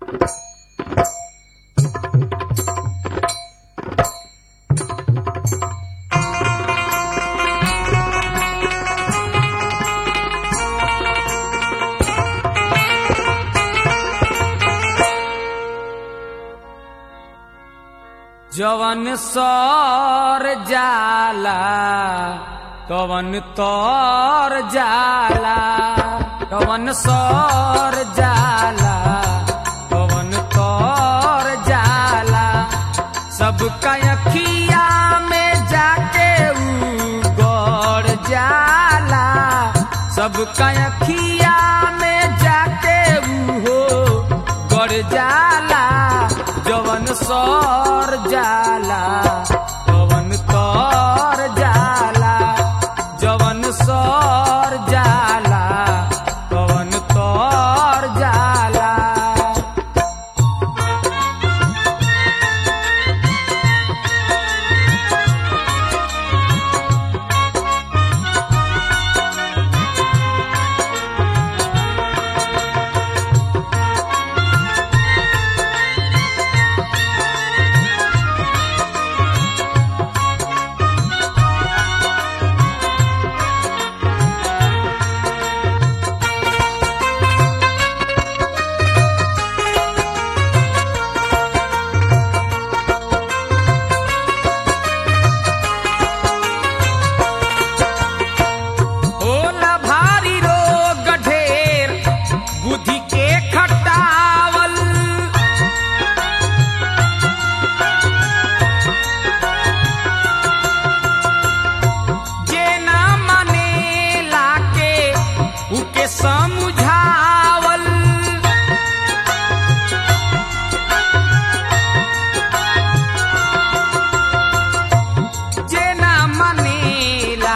जवन सर जाला कवन तोर जाला कवन सर जाला कवन तोर जाला सबका अखिया में जाके ऊ गौर जाला सबका अखिया में जाके ऊ हो गौर जाला जवन सर जाला कवन तोर जाला जवन सर जाला कवन तोर जाला होला भारी रोग ढेर बुद्धि के खटावल जे ना माने लाके उके समझावल जे ना मनेला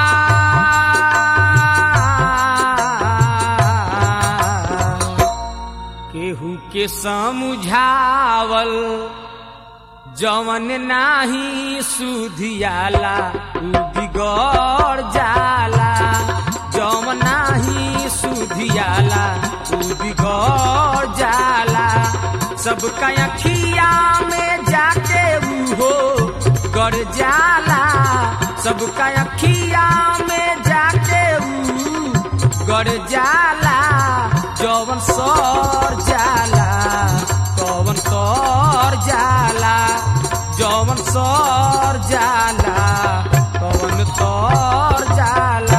केहू के समझावल जवन नाही सुधियाला उ बिगड़ जाला जवन नाही सुधियाला उ बिगड़ जाला सबका अखिया में जाके ऊ हो गड़ जाला सबका अखिया में जाके ऊ गड़ जाला जवन सर जाला कवन सर जाला जवन सर जाला कवन सर जाला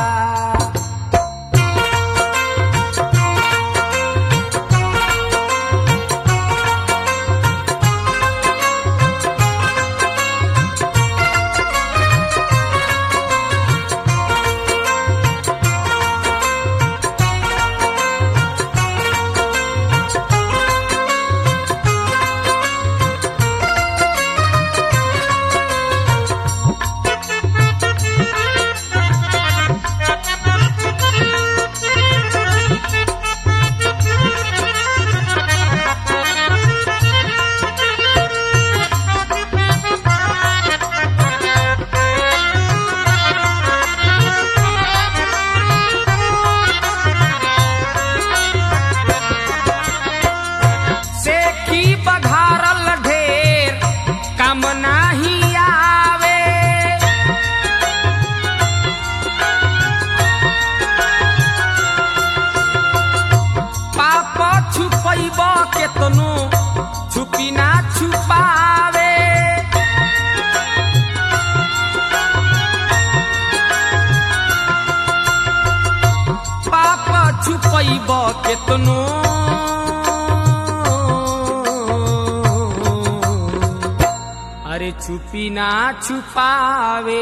से की बघारल ढेर काम नाही आवे पाप छुपैब केतनो छुपी ना छुपावे पाप छुपैब केतनो अरे छुपी ना छुपावे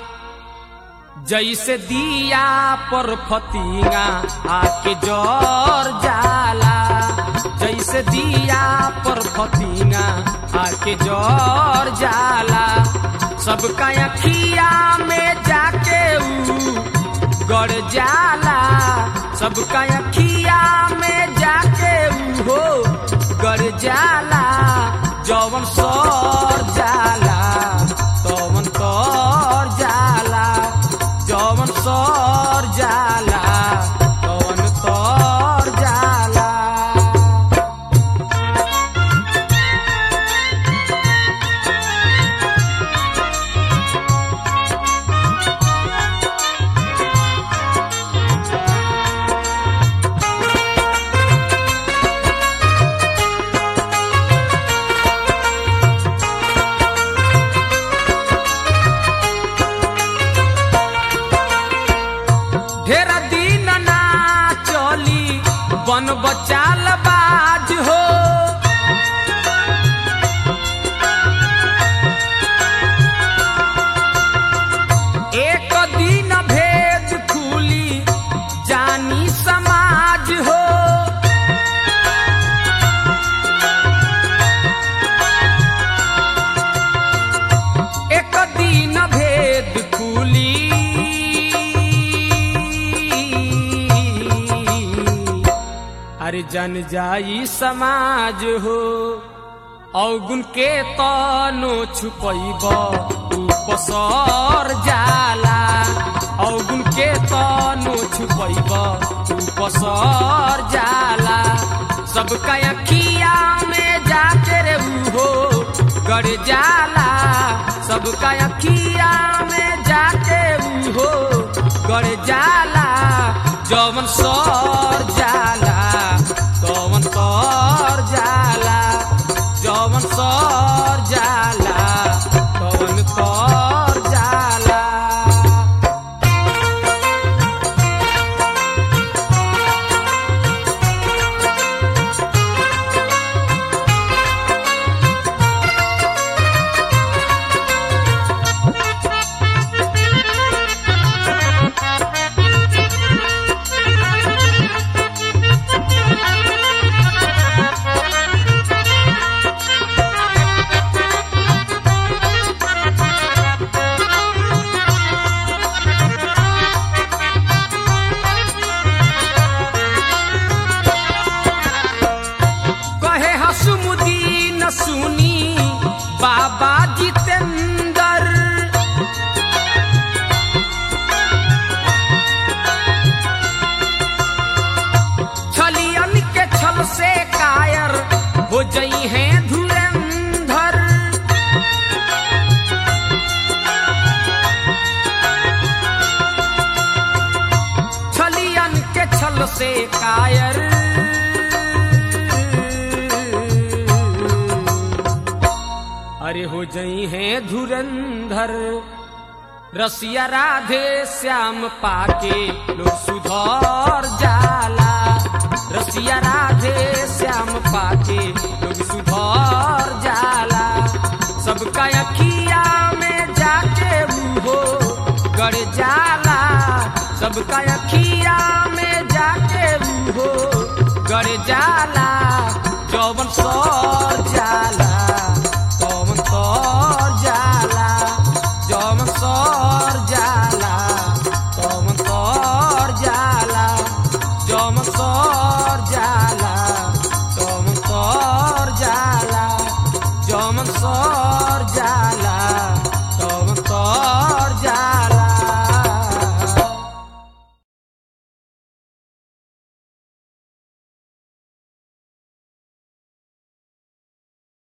जैसे दिया पर फतिंगा आके जोर जाला जैसे दिया पर फतिंगा आके जोर जाला सबका अखिया में जाके ऊ गड़ जाला सबका अखिया में जाके ऊ हो गड़ जाला जवन सर जाला तवन तोर जाला जवन सर जाला तवन तोर जाला जन जाई समाज हो अवगुण के तनो छुपैब ऊ पसर जाला अवगुण के तनो छुपैब ऊ पसर जाला सबका अखिया में जाके रे हो गड़ जाला सबका अखिया में जाके हो गड़ जाला जवन सर जाला तवन तर जाला जवन सर जाला तवन तर जाला कहे हसुमुदीन सुनी बाबा जितेंद्र छलियन के छल से कायर हो जई हैं धुरंधर छलियन के छल से कायर अरे हो जई हैं धुरंधर रसिया राधे श्याम पाके लोग सुधर जाला रसिया राधे श्याम पाके लोग सुधर जाला सबका अखिया में जाके हो गड़ जाला सबका अखिया में जाके हो गड़ जाला जौवन सर